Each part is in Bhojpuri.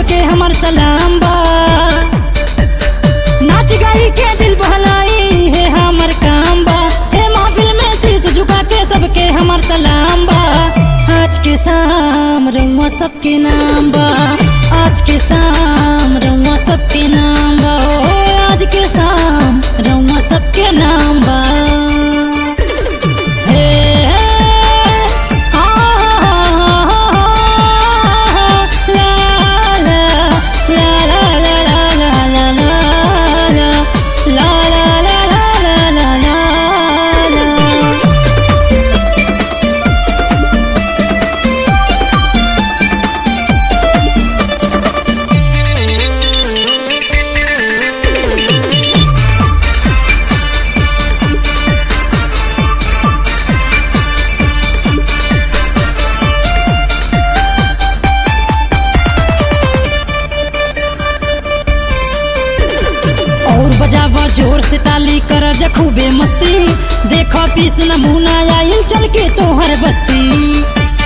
सबके हमर सलाम बा नाच गाई के दिल बहलाई है हमर काम बा हे महफिल में शीश झुका के सबके हमर सलाम बा आज के शाम रउआ सबके नाम बा आज के शाम रउआ सबके नाम बा ओ आज के शाम रउआ सबके नाम बा हे आ ला ला ला ला ला ला ला ला ला ला ला ला ला ला और बजावा जोर से ताली कर जखूबे मस्ती देखो पीस नमूना आइल चल के तोहर बस्ती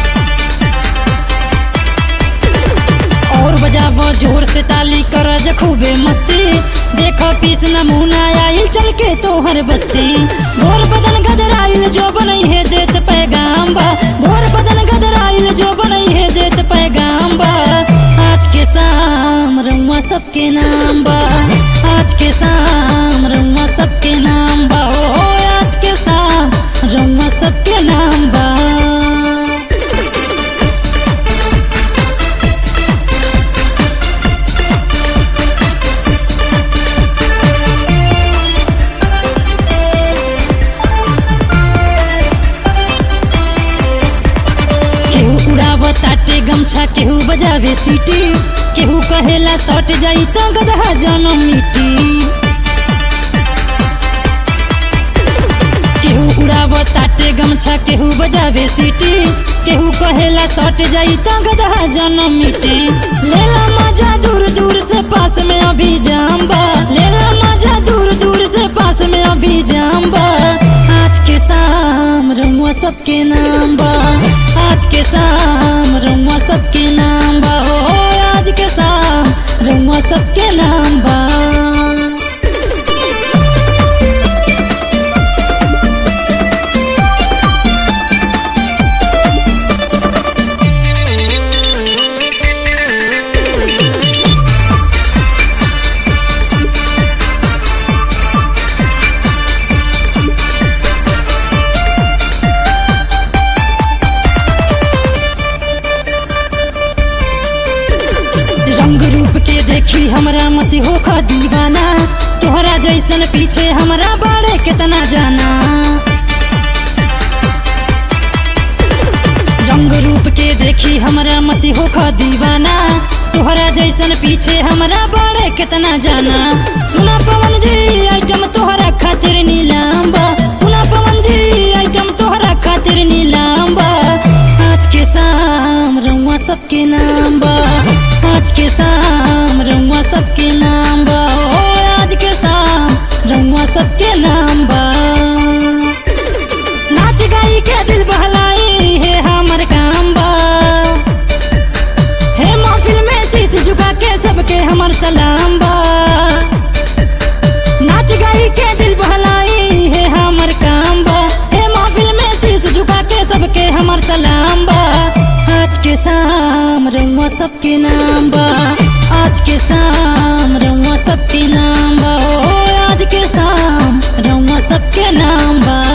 और बजावा जोर से ताली कर जखूबे मस्ती देखो पीस नमूना आइल चल के तोहर बस्ती गोर बदन गदराइल जो बनई है देत पैगाम बा गोर बदन गदराइल जो बनई है देत पैगाम बा आज के शाम रउआ सबके नाम बा आज के शाम रउआ सबके नाम बा ओ आज के शाम रउआ सबके नाम बा केहू उड़ाव ताटे गमछा केहू बजावे सीटी केहू कहेला सट जाई त गदहा जनम मिटी केहू उड़ाव ताटे गमछा केहू बजावे सीटी केहू कहेला सट जाई त गदहा जनम मिटी लेला मजा दूर दूर से पास में अभी जाम बा लेला मजा दूर दूर से पास में अभी जाम बा आज के शाम रउआ सबके नाम बा आज के शाम रउआ सबके नाम बा हो आज के शाम रउआ सबके नाम बा रंग रूप के देखी हमरा मत होखा दीवाना तोहरा जैसन पीछे हमरा बारे कितना जाना रंग रूप के देखी हमरा मत होखा दीवाना तोहरा जैसन पीछे हमरा बारे कितना जाना सुना पवन जी आइटम तोहरा खातिर नीलाम बा सुना पवन जी आइटम तोहरा खातिर नीलाम बा आज के शाम रउआ सबके नाम बा आज के शाम रउआ सबके नाम बा ओ आज के शाम रउआ सबके नाम बा नाच गाई के दिल बहलाई है हमर काम बा हे महफिल में शीश झुका के सबके हमर सलाम बा नाच गाई के दिल बहलाई है हमर काम बा हे महफिल में शीश झुका के सबके हमर सलाम बा आज के शाम रउआ सबके नाम बा आज के शाम रउआ सबके नाम बा ओ आज के शाम रउआ सबके नाम बा